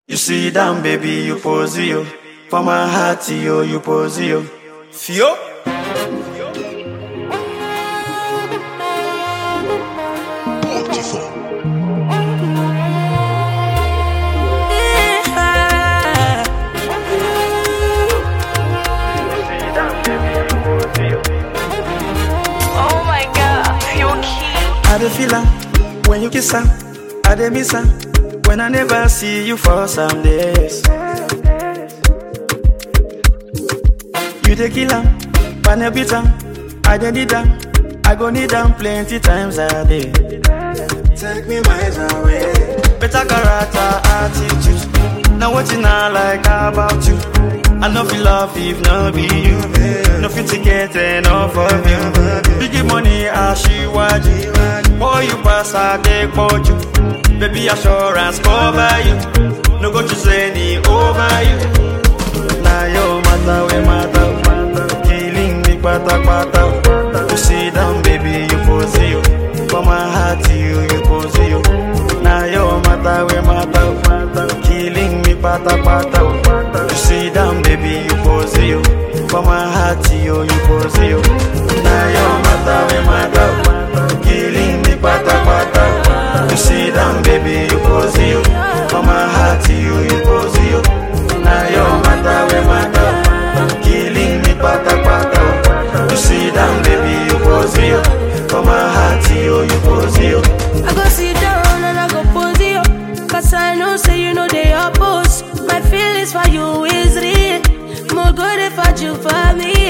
You sit down, baby, you pose yo. For my heart, yo, you pose yo. Fio? Oh my god, you cute. I dey feel am when you kiss am. I dey miss am when I never see you for some days. You dey kill am, but no beat am. I dey need am, I go need am plenty times a day. Take me miles away. Better character, attitude. Now wetin I like about you. I no feel love if no be you. No fit to get enough of you. Big money aṣíwájú. Boy you pass I take you. Baby assurance cover you. No go choose any over you. Na your matter we matter. Killing me pata pata. You sit down baby you pose you. For my heart you you pose you. Na your matter we matter. Killing me pata pata. You sit down baby you pose you. For my heart you you pose you. Na your matter we matter. Killing me pata pata. You sit down baby you pose you. For my heart you you pose you. Na your matter we matter. Killing me pata pata. You sit down baby you pose you. For my heart you you pose you. I go sit down and I go pose you. Cause I know, say you know they oppose. My feelings for you is real. More good if I do for me.